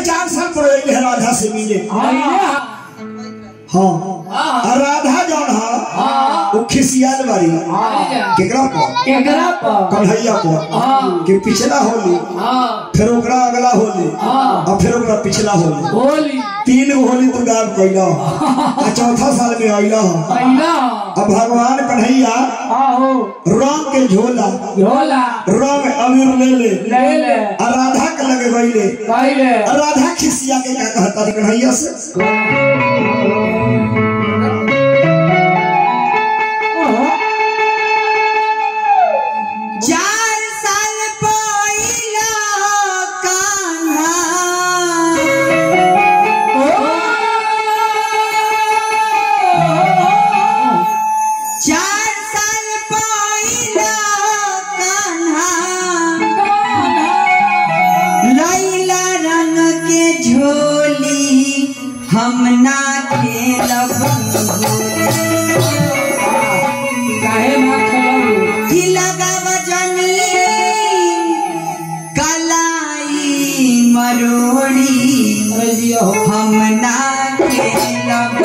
चार साल पर रही है राधा से मिले हाँ और राधा जौन है वो खिसियाल बारी केकरा पर केकरा पर कन्हैया पर हाँ कि पिछला होली हाँ फिर ओकरा अगला होली हाँ और फिर ओकरा पिछला होली होली तीन गो होली तू गायब कैला आ चौथा साल में अइला पहिला अब भगवान कन्हैया आहो रंग के झोला झोला रंग अबीर ले ले ले ले और राधा के लगे गईले पहले और राधा खिसिया के क्या कहता रे कन्हैया से चार साल पहिला कान्हा चार साल पहिला कान्हा लैला रंग के झोली हम ना खेलब काहे ना खेलू की लगाव जनी कलाई मरोड़ी अरे जिया हो हम ना खेलब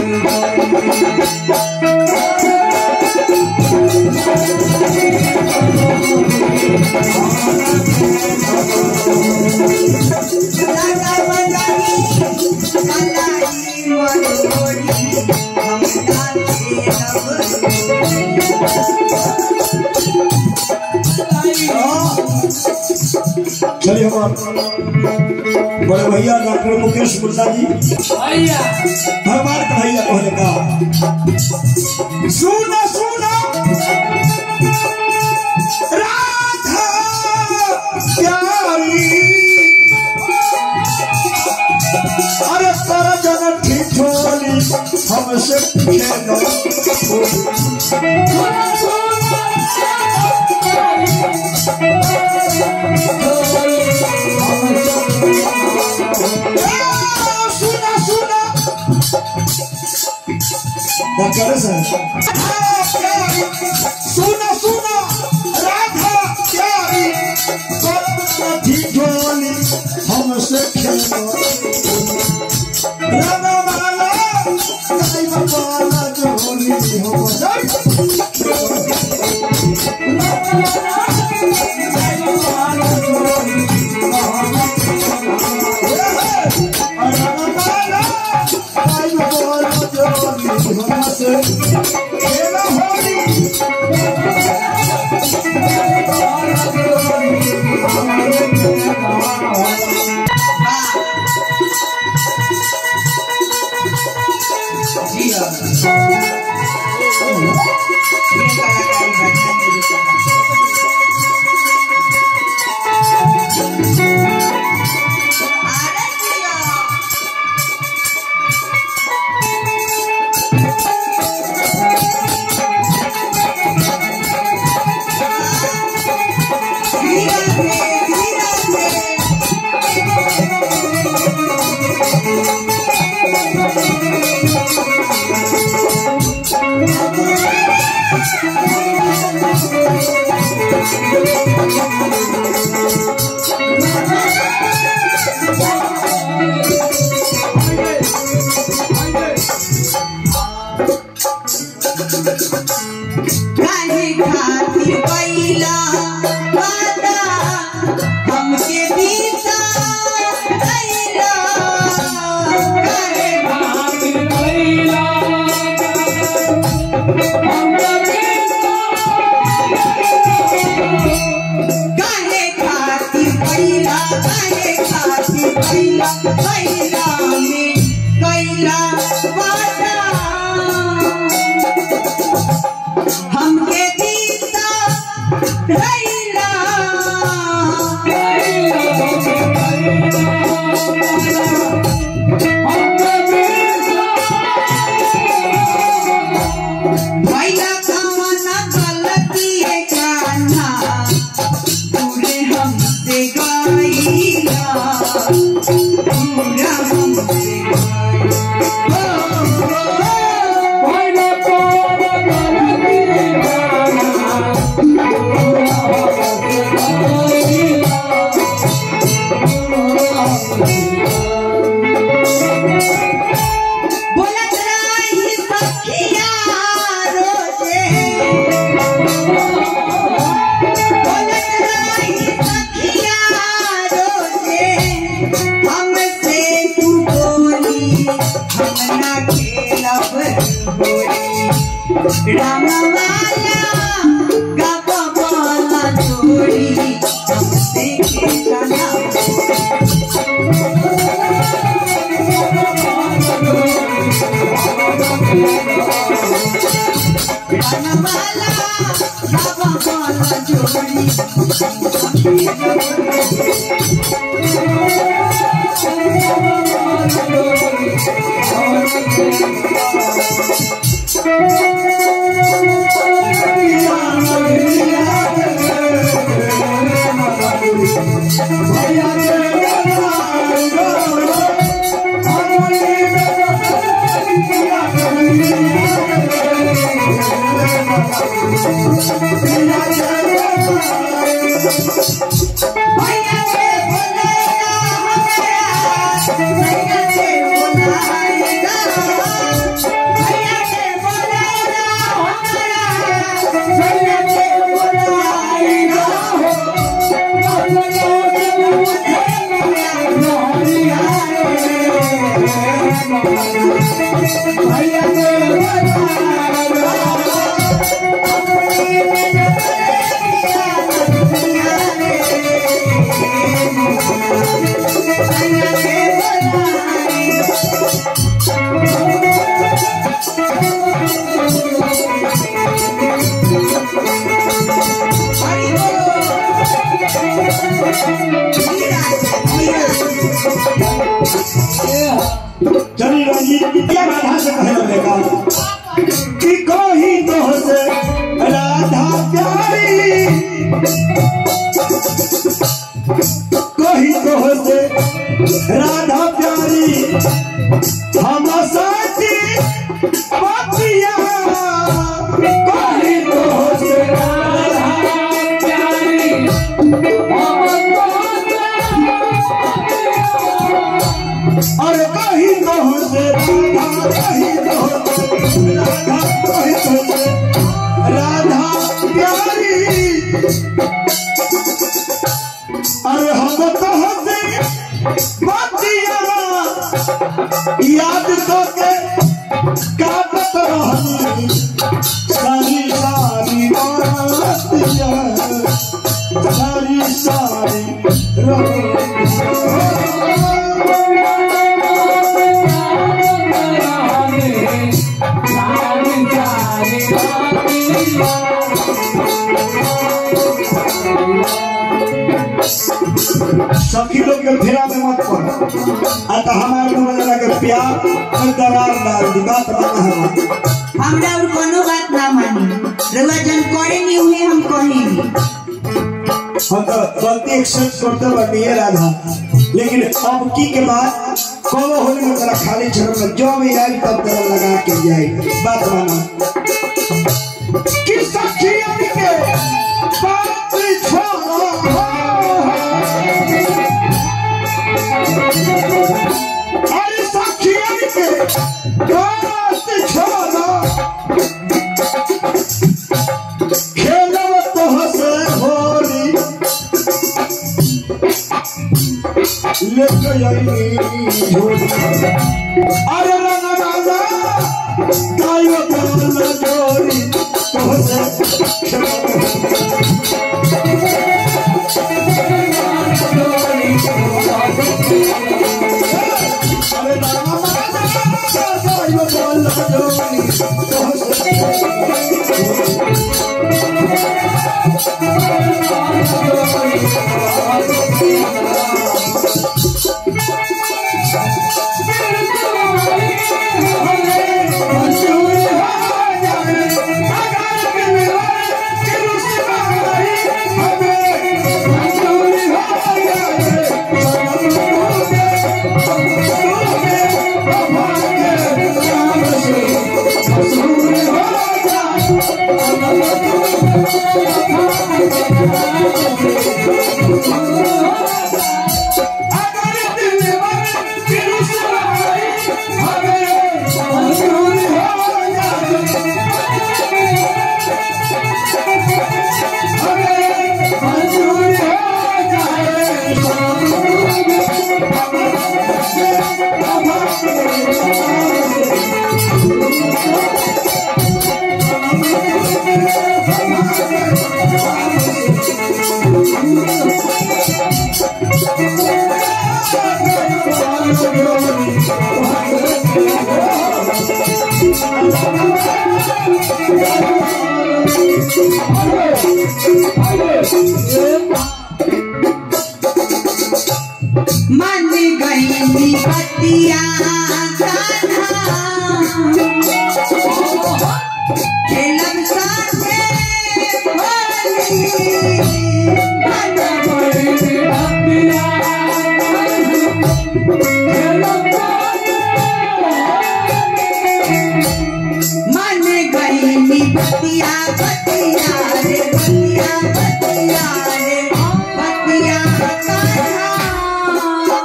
लगाव जनी कलाई मरोड़ी हम ना चलिए हमारे बड़े भैया डॉक्टर मुकेश मुल्ला जी भैया भगवान कन्हैया कहने का सुनो सुनो राधा प्यारी अरे कर जन ठिठोली हमसे खेलो सुनो सुनो डॉक्टर साहब सुनो सुनो राधा प्यारी कर ठिठोली हमसे खेलो राधा वाला कहीं वाला जोली हम काहे खातिर पहिला वादा हमके बीता अइला काहे खातिर भैया काहे खातिर पहिला काहे खातिर पहिला पहिला में कैला वादा हमके बीता रइला भैया कमन गलती है कान्हा पूरे हमसे गईला पूरा हमसे Oh, रामवाला गपवाला जोड़ी हमसे खेलना रामवाला गपवाला जोड़ी भैया के बोलाया हमारा भैया के बोलाया भैया के बोलाया हमारा भैया के बोलाया भैया के बोलाया हरि चली रंजीत विद्या राधा से कहे लगेगा कि कोई तो से राधा प्यारी कोई तो से राधा प्यारी हम साथी पतिया कोई तो से राधा अरे कहीं तो से राधा कहीं तो से राधा कहीं तो से राधा प्यारी अरे हम तो से बतिया याद तो के काटत रहनी सारी सारी रातिया सारी सारी रातिया सखी लोग के फेरा में मत पड़ आ तो हमारे को लगा के प्यार और दरार डाल दी बात माना है हमरा और कोनो बात ना मानी रउआ जन करे नहीं हुए हम कहेंगे हम तो गलती एक्सेप्ट करते बाटी है राधा लेकिन अब की के बाद कोनो होली में तेरा खाली छोड़ में जो भी आई तब तेरा लगा के जाए बात माना कि सखी के बात छोड़ो अरे सखी के बात छोड़ो खेलो तो हंसे होली लेके आई झोली अरे रंग राजा गायो बोल जोड़ी तो हंसे खेलो अरे रंग राजा गायो बोल जोड़ी तो हंसे Thank you. गईली बतिया कान्हा खेलब साथे होली मन मन गईली बतिया बतिया रे बतिया बतिया रे बतिया कान्हा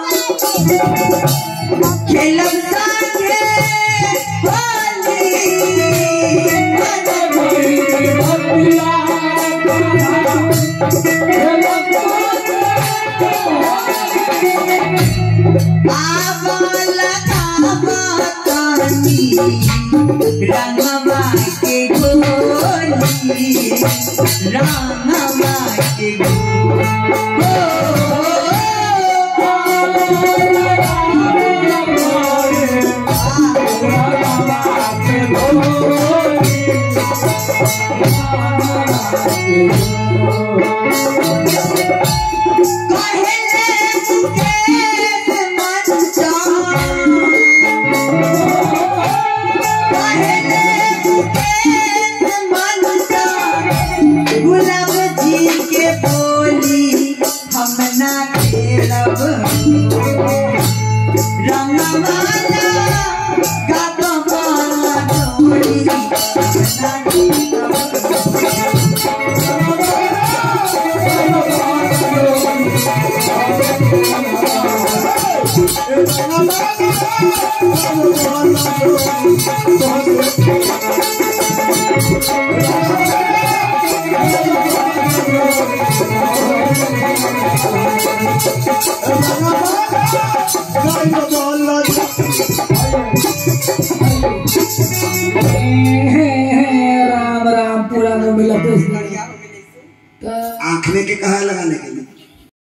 खेलब साथे होली मन आवाला काबातानी रंगवा के गोली रंगवा के कहले मुकेश मनसा कहले मुकेश मनसा गुलाब जी के बोली हम ना खेलब रंगवाला गगवाला डोली हम ना खेलब राम राम पूरा न मिलत आँखने के कहा लगाने के